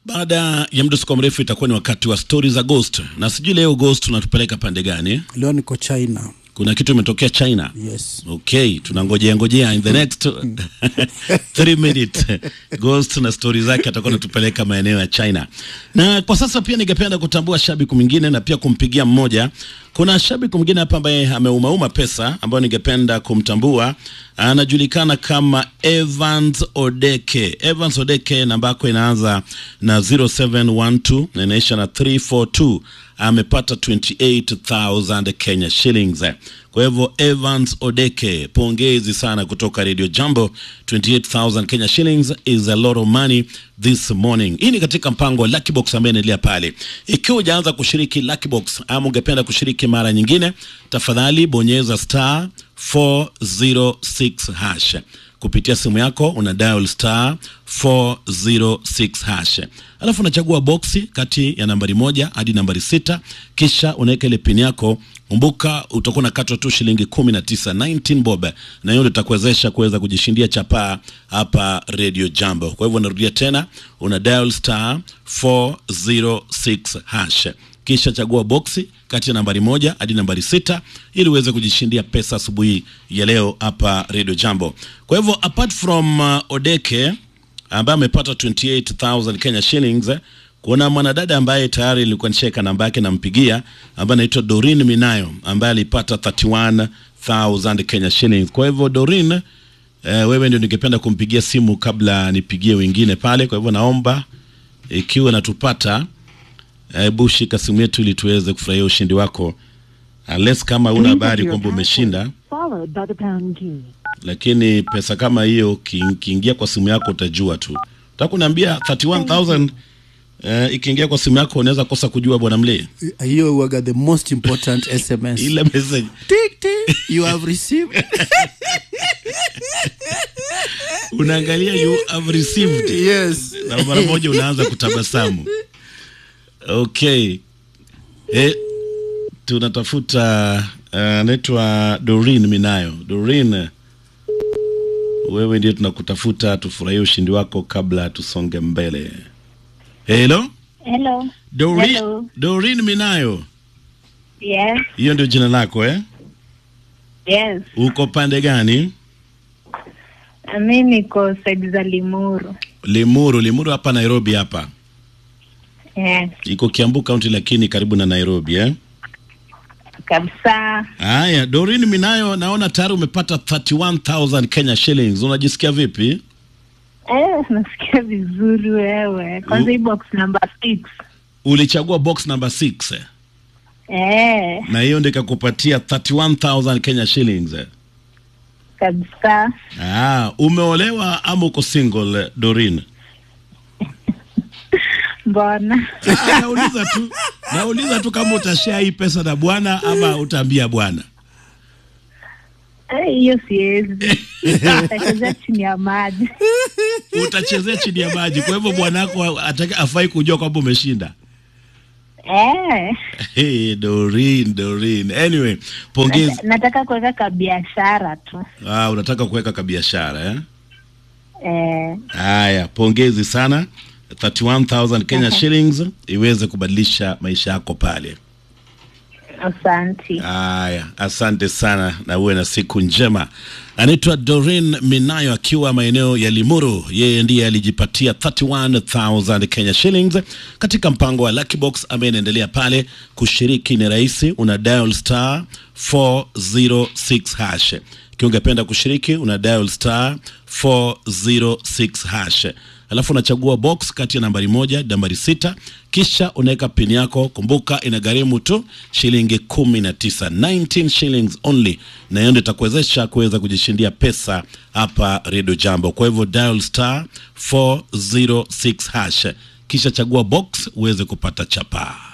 Baada ya mdusuko mrefu itakuwa ni wakati wa stori za Ghost, na sijui leo Ghost unatupeleka pande gani? Leo niko China. Kuna kitu imetokea China. Yes. Okay, tunangojea ngojea in the next 3 minutes Ghost na stori zake atakuwa anatupeleka maeneo ya China. Na kwa sasa pia ningependa kutambua shabiki mwingine na pia kumpigia mmoja. Kuna shabiki mwingine hapa ambaye ameumauma pesa ambayo ningependa kumtambua. Anajulikana kama Evans Odeke. Evans Odeke namba yako inaanza na 0712 na inaisha na 342 amepata 28000 Kenya shillings. Kwa hivyo Evans Odeke, pongezi sana kutoka Radio Jambo. 28000 Kenya shillings is a lot of money this morning. Hii ni katika mpango wa Lucky Box ambaye inaendelea pale. Ikiwa hujaanza kushiriki Lucky Box ama ungependa kushiriki mara nyingine, tafadhali bonyeza star 406 hash kupitia simu yako una dial star 406 hash, alafu unachagua boksi kati ya nambari moja hadi nambari sita, kisha unaweka ile pin yako. Kumbuka utakuwa unakatwa tu shilingi 19 19 bob, na hiyo ndio itakuwezesha kuweza kujishindia chapaa hapa Radio Jambo. Kwa hivyo narudia tena, una dial star 406 hash kisha chagua boksi kati ya nambari moja hadi nambari sita ili uweze kujishindia pesa asubuhi ya leo hapa Radio Jambo. Kwa hivyo apart from uh, Odeke ambaye amepata 28000 Kenya shillings eh, kuna mwanadada ambaye tayari nilikuwa nishaweka namba yake nampigia, ambaye anaitwa Dorin Minayo ambaye alipata 31000 Kenya shillings. Kwa hivyo Dorin, eh, wewe ndio ningependa kumpigia simu kabla nipigie wengine pale. Kwa hivyo naomba ikiwa natupata hebu shika simu yetu ili tuweze kufurahia ushindi wako, unless kama una habari kwamba umeshinda, followed by the pound key. lakini pesa kama hiyo ki- ikiingia kwa simu yako utajua tu. Nataka kuniambia 31000 eh, ikiingia kwa simu yako unaweza kosa kujua bwana mlee Hiyo waga the most important SMS. ile message Tick, tick, you have received. unaangalia you have received yes. na mara moja unaanza kutabasamu. Okay, eh, tunatafuta uh, anaitwa Doreen Minayo. Doreen, wewe ndio tunakutafuta, tufurahie ushindi wako kabla tusonge mbele. Hello, Hello. Doreen, Hello. Doreen Minayo, Yes. hiyo ndio jina lako eh? Yes. Uko pande gani? Mi niko saidi za Limuru. Limuru. Limuru hapa Nairobi hapa, Yes. iko Kiambu County, lakini karibu na Nairobi eh? Kabisa. Haya, Doreen Minayo, naona tayari umepata 31000 Kenya shillings. Unajisikia vipi? Eh, nasikia vizuri wewe. Kwanza Mm. hii box number six. Ulichagua box number 6 Eh, na hiyo ndio ikakupatia 31000 Kenya shillings. kabisa. Ah, umeolewa ama uko single Doreen? Mbona? Ah, nauliza tu, nauliza tu kama utashare hii pesa na bwana ama utaambia bwana. Eh, hiyo siwezi. Tachezea chini ya maji. Utachezea chini ya maji, kwa hivyo bwana wako ataka afai kujua kwamba umeshinda. Eh, Hey, Doreen, Doreen. Anyway, pongezi. nataka kuweka kabiashara tu. Ah, unataka kuweka kabiashara eh? Eh, Haya, pongezi sana. 31000 Kenya shillings iweze kubadilisha maisha yako pale. asanti. Haya, asante sana na uwe na siku njema. Anaitwa Doreen Minayo akiwa maeneo ya Limuru. Yeye ndiye alijipatia 31000 Kenya shillings katika mpango wa Lucky Box ambaye inaendelea pale. Kushiriki ni rahisi, una dial star 406 hash. Ikiwa ungependa kushiriki una dial star 406 hash alafu unachagua box kati ya nambari moja nambari sita kisha unaweka pin yako kumbuka inagharimu tu shilingi kumi na tisa 19 shillings only na hiyo ndio itakuwezesha kuweza kujishindia pesa hapa redio jambo kwa hivyo dial star 406 hash kisha chagua box uweze kupata chapaa